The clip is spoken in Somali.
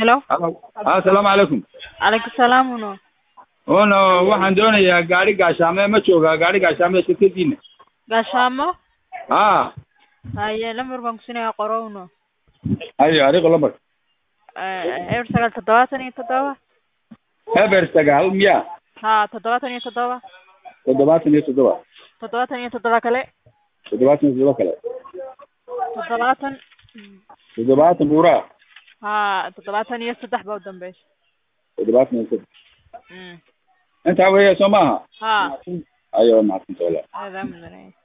Hello. asalaamu calaykum Calaykum salaam uno. una waxaan doonayaa gaari gaashaame ma joogaa gaari gaashaame shirkadiina Gaashaamo. a Haye lambar baan ku siinayaa qoro uno. ayo ariqo lambar Eh, eber sagaal toddobaatan iyo toddoba. eber sagaal miya Ha toddobaatan iyo toddoba. toddobaatan iyo toddoba Toddobaatan iyo toddoba kale. toddobaatan iyo toddoba kale Toddobaatan. toddobaatan buuraa Ha toddobaatan iyo saddex baa u dambeysa. toddobaatan iyo saddex Mm. intaa weya soo maaha Ha. ayo mahadsantahay walaal Adaa mudanay.